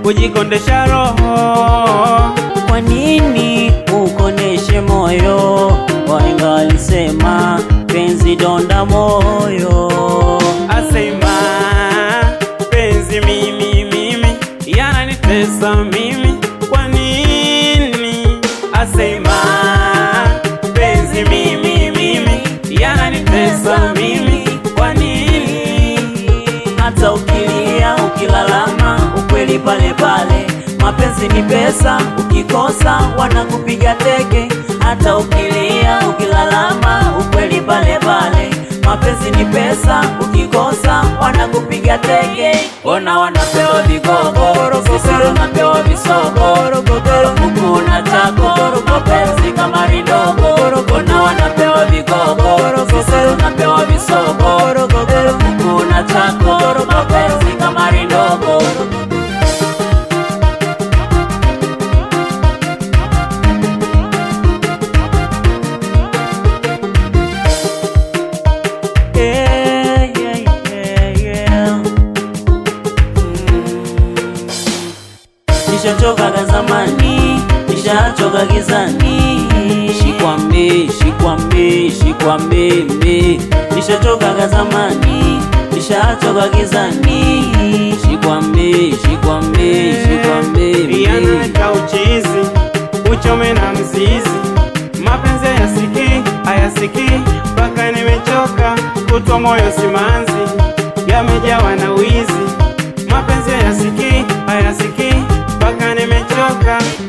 kujikondesha roho. Kwa nini ukoneshe moyo? Wahenga walisema penzi donda moyo. Asema penzi mimi mimi yananitesa mimi, kwa nini? Asema penzi mimi mimi yananitesa mimi, kwa nini? Hata ukilia ukilalama, ukweli pale pale. Mapenzi ni pesa, ukikosa wanakupiga teke. Hata ukilia ukilalama, ukweli pale pale. Mapenzi ni pesa, ukikosa wanakupiga teke. Ona wanapewa vigogo, sisi tunapewa visogo. Huku na chako, mapenzi kama ridogo. Ona wanapewa vigogo, sisi tunapewa visogo. Huku na chako, mapenzi kama ridogo. Yeah, yeah, yeah, yeah. Nishachoka zamani, nishachoka gizani. Shikwambe, shikwambe, shikwambe, mbe. Nishachoka zamani, nishachoka gizani. Shikwambe, shikwambe, shikwambe, mbe. Yanaka uchizi uchome na mzizi, mapenzi hayasikii hayasikii, mpaka nimechoka kutwa moyo simanzi, yamejawa na wizi. Mapenzi hayasikii hayasikii, mpaka nimechoka